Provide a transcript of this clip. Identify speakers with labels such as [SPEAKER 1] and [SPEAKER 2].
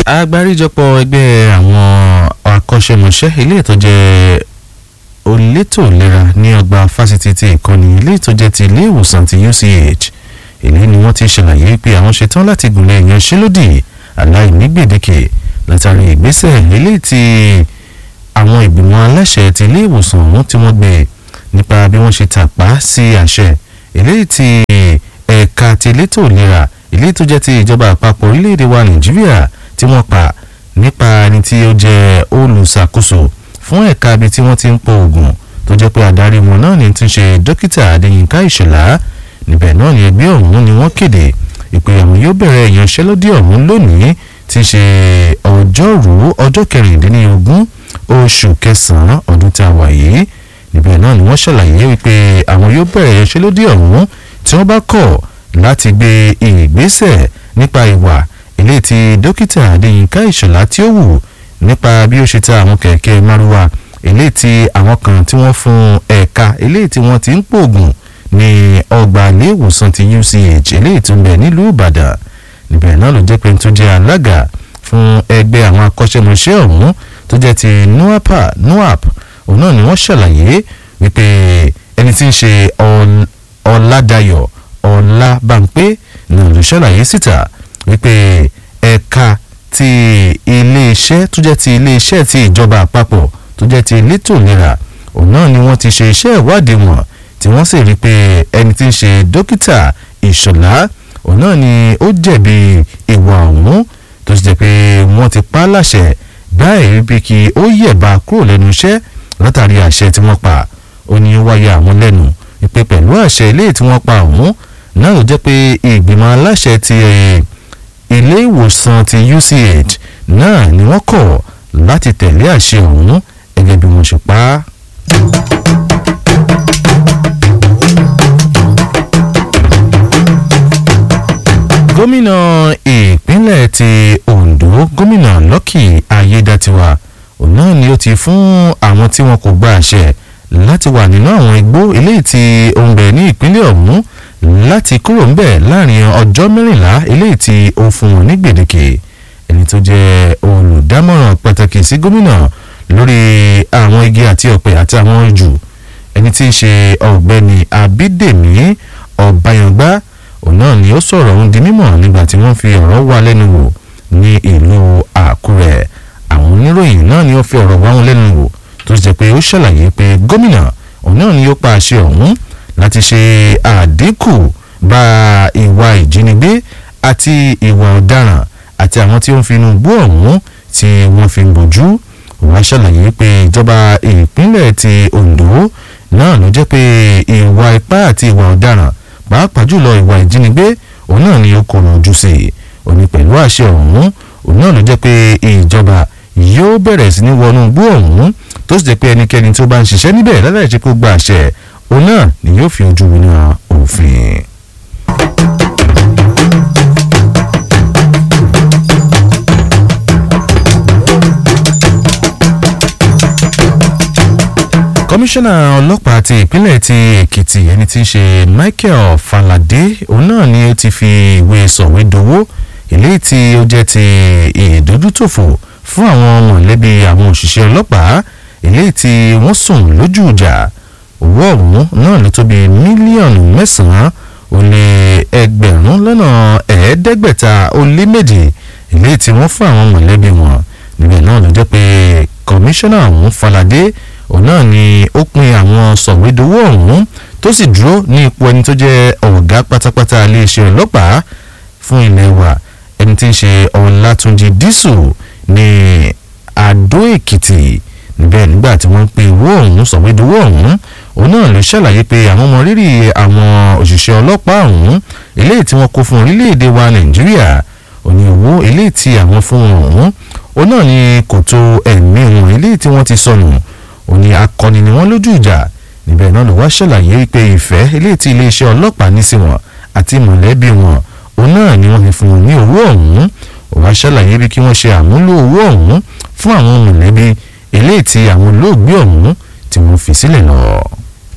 [SPEAKER 1] agbáríjọpọ̀ ẹgbẹ́ àwọn akọ́ṣẹ́mọṣẹ́ ilé ìtọ́jẹ́ olétò ìlera ní ọgbà fásitì ti ìkọ́ni ilé ìtọ́jẹ́ ti ilé ìwòsàn ti UCH èyí ni wọ́n ti ṣàlàyé pé àwọn ṣetán láti gùnlẹ̀ ìyanṣẹ́lódì aláìní gbèdéke látàrí ìgbésẹ̀ eléyìí tí àwọn ìgbìmọ̀ aláṣẹ ti ilé ìwòsàn ọ̀hún tí wọ́n gbé nípa bí wọ́n ṣe tàpá sí àṣẹ eléyìí tí ẹ̀ka ti elétò ìlera eléyìí tó jẹ́ ti ìjọba àpapọ̀ orílẹ̀-èdè wa Nàìjíríà tí wọ́n pa nípa ẹni tí ó jẹ́ olùṣàkóso fún ẹ̀ka ibi tí wọ́n ti ń pọ̀ oògùn tó jẹ́ pé adarí wọn náà ní ti ṣe dókítà Adéyínká Ìṣọ̀lá níbẹ̀ náà ni ẹgbẹ́ ọ̀hún ni wọ́n kéde ìpè àwọn yóò bẹ̀rẹ̀ ìyanṣẹ́lódì ọ̀hún lónìí tí í ṣe ọjọ́rú ọjọ́ kẹrìndínlógún oṣù kẹsàn-án ọdún tí a wà yìí níbẹ̀ náà ni wọ́n ṣàlàyé wípé àwọn yóò bẹ̀rẹ̀ ìyanṣẹ́lódì ọ̀hún tí wọ́n bá kọ̀ láti gbé ìgbésẹ̀ nípa ìwà ilé tí dókítà Adéyínká Ìṣọ̀lá tí ó wù nípa bí ó ṣe ta àwọn kẹ̀kẹ́ márúwá ilé tí àwọn kan tí wọ́n fún ẹ̀ka ilé tí wọ́n ti ń pòògùn ní ọgbà ilé ìwòsàn ti UCH ilé tó ń bẹ nílùú Ìbàdàn níbẹ̀ náà ló jẹ́ pé tó jẹ́ alága fún ẹgbẹ́ àwọn akọ́ṣẹ́mọṣẹ́ ọ̀hún tó jẹ́ ti nuapa nuap òun náà ni wọ́n ṣàlàyé wípé ẹni tí ń ṣe Ọládayọ̀ Ọlábàǹpé náà ló ṣàlàyé síta wípé ẹ̀ka ti iléeṣẹ́ tó jẹ́ ti iléeṣẹ́ ti ìjọba àpapọ̀ tó jẹ́ ti elétò ìlera òun náà ni wọ́n ti ṣe iṣẹ́ ìwádìí wọn tí wọ́n sì rí i pé ẹni tí ń ṣe dókítà ìṣọ̀lá òun náà ni ó jẹ̀bi ìwà ọ̀hún tó sì jẹ́ pé wọ́n ti pa á láṣẹ báyìí bí kí ó yẹ̀bá kúrò lẹ́nu iṣẹ́ látàrí àṣẹ tí wọ́n pa ó ní ó wáyé àwọn lẹ́nu ìpè pẹ̀lú àṣẹ ilé tí wọ́n pa ọ̀hún náà ló jẹ́ pé ìgbìmọ̀ aláṣẹ ti ilé ìwòsàn ti UCH náà ni wọ́n kọ̀ láti tẹ̀lé àṣẹ ọ̀hún gẹ́gẹ́ bí wọ́n ṣe pa á. gómìnà ìpínlẹ̀ ti Ondo gómìnà Lucky Ayédatiwa òun náà ni ó ti fún àwọn tí wọn kò gba àṣẹ láti wà nínú àwọn igbó eléyìí tí ó ń bẹ ní ìpínlẹ̀ ọ̀hún láti kúrò ń bẹ̀ láàrin ọjọ́ mẹ́rìnlá eléyìí tí ó fún wọn ní gbèdéke ẹni tó jẹ́ olùdámọ̀ràn pàtàkì sí gómìnà lórí àwọn igi àti ọ̀pẹ àti àwọn ijù ẹni tí í ṣe ọ̀gbẹ́ni Abídèmí Ọ̀báyàngbá òun náà ni ó sọ̀rọ̀ ohun di mímọ̀ nígbà tí wọ́n fi ọ̀rọ̀ wá lẹ́nu wò ní ìlú Àkúrẹ́ àwọn oníròyìn náà ni ó fi ọ̀rọ̀ wá wọn lẹ́nu wò tó ṣe pé ó ṣàlàyé pé gómìnà òun náà ni ó pa àṣẹ ọ̀hún láti ṣe àdínkù bá ìwà ìjínigbé àti ìwà ọ̀daràn àti àwọn tí ó ń fi inú gbó ọ̀hún tí wọ́n fi ń bójú wọ́n ṣàlàyé pé ìjọba ìpínlẹ̀ ti Ondo náà ló jẹ́ pé ìwà ipá àti ìwà ọ̀daràn pàápàá jùlọ ìwà ìjínigbé òun náà ni ó kọ̀rọ̀ ojú sí i òní pẹ̀lú àṣẹ ọ̀hún òun náà ló jẹ́ pé ìjọba yóò bẹ̀rẹ̀ sí ní wọnú gbó ọ̀hún tó sì jẹ́ pé ẹnikẹ́ni tó bá ń ṣiṣẹ́ níbẹ̀ láláì ṣe kó gba àṣẹ òun náà ni yóò fi ojú winá òfin. kọmíṣánná ọlọ́pàá ti ìpínlẹ̀ ti èkìtì ẹni tí í ṣe michael falade òun náà ni ó ti fi ìwé sọ̀wédowó eléyìí tí ó jẹ́ ti ìdójútòfò fún àwọn mọ̀lẹ́bí àwọn òṣìṣẹ́ ọlọ́pàá eléyìí tí wọ́n sùn lójú ìjà owó ọ̀hún náà ló tó bí mílíọ̀nù mẹ́sàn-án ó lé ẹgbẹ̀rún lọ́nà ẹ̀ẹ́dẹ́gbẹ̀ta ó lé méje eléyìí tí wọ́n fún àwọn mọ̀lẹ́bí wọn níbẹ̀ náà ló jẹ́ pé kọmíṣánná ọ̀hún falade òun náà ni ó pin àwọn sọ̀wédowó ọ̀hún tó sì dúró ní ipò ẹni tó jẹ́ ọ̀gá pátápátá iléeṣẹ́ ọlọ́pàá fún ilẹ̀ wa ẹni tí ń ṣe ọ̀làtúnjì dísù ní àdó èkìtì níbẹ̀ nígbà tí wọ́n ń pin owó ọ̀hún sọ̀wédowó ọ̀hún òun náà ló ṣàlàyé pé àwọn ọmọ rírì àwọn òṣìṣẹ́ ọlọ́pàá ọ̀hún eléyìí tí wọ́n kó fún orílẹ̀-èdè wa nàìjíríà òní owó eléyìí tí àwọn fún wọn ọ̀hún òun náà ni kò tó ẹ̀mí wọn eléyìí tí wọ́n ti sọnù òní akọni ni wọ́n lójú ìjà níbẹ̀ náà ló wá ṣàlàyé wípé ìfẹ́ eléyìí tí iléeṣẹ́ ọlọ́pàá ní sí wọn àti mọ̀lẹ́bí wọn òun náà ni wọ́n fi fún wọn ní owó ọ̀hún ó wá ṣàlàyé bí kí wọ́n ṣe àmúlò owó ọ̀hún fún àwọn mọ̀lẹ́bí eléyìí tí àwọn olóògbé ọ̀hún tí wọ́n fi sílẹ̀ lọ.